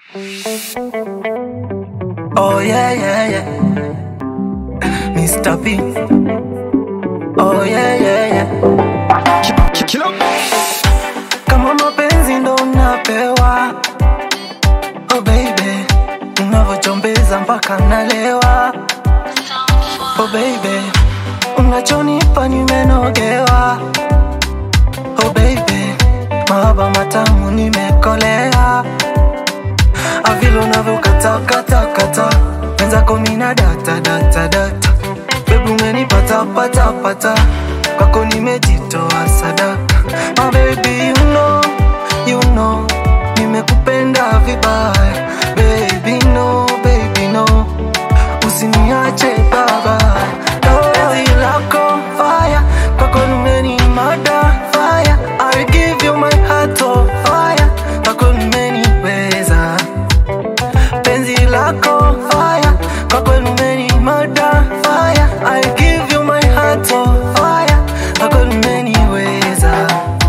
Oh yeah, yeah, yeah. Mr. P. Oh yeah, yeah, yeah. Kama mapenzi ndo unapewa. Oh baby, unavyochombeza mpaka nalewa. Oh baby, unachonipa nimenogewa. Oh baby, mahaba matamu nimekolea. Avile unavyokatakatakata wenzako mina data data data bebu umenipata pata pata kwako nimejitoa sadaka my baby you know you know nimekupenda vibaya baby no baby no usiniache baba penzi lako fire kwako nimenimada fire I give you my heart oh fire kwako nimeniweza penzi lako fire kwa kweli umenimada fire I give you my heart oh fire kwa kweli umeniweza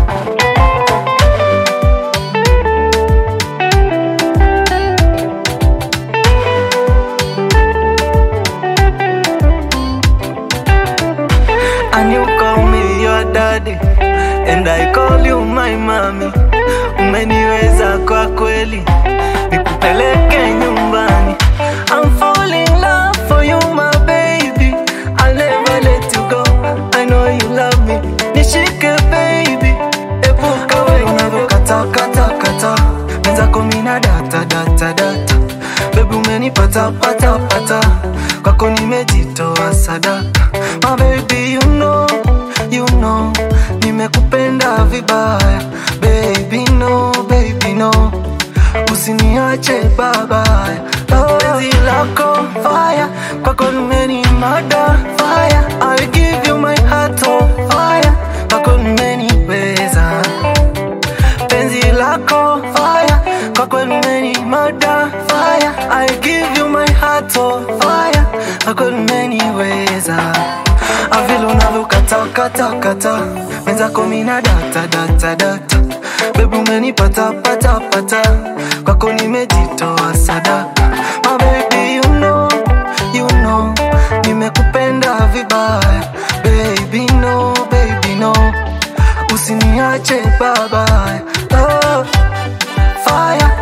And you call me your daddy And I call you my mommy Umeniweza kwa kweli Nikupeleke nyumbani I'm falling in love for you my baby I'll never let you go I know you love me Nishike baby Epuka wewe unavyokata kata kata Mwenzako mina data data data Baby umenipata pata pata Kwako nimejitoa sadaka My baby you know you know Nimekupenda vibaya Baby no baby no Usiniache babaya oh. Penzi lako fire Kwako nimenimada fire I'll give you my heart oh fire Kwako nimeniweza penzi lako fire kwa kweli umenimada fire I give you my heart oh fire kwa kweli umeniweza avile unavyokatakatakata wenzako mina data data data bebu umenipata pata pata kwako nimejitoa sadaka my baby you know you know nimekupenda vibaya baby no baby no usiniache babaya oh, fire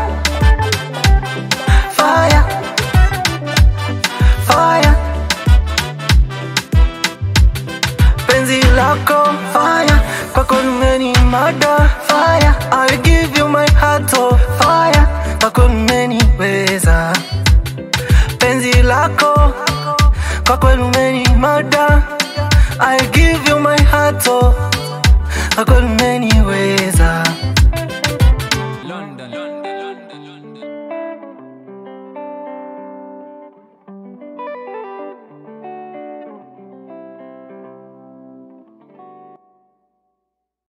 fire fire penzi lako fire kwako nimenimada fire I'll give you my heart oh fire kwako nimeniweza penzi lako kwa kweli umenimada I give you my heart oh kwa kweli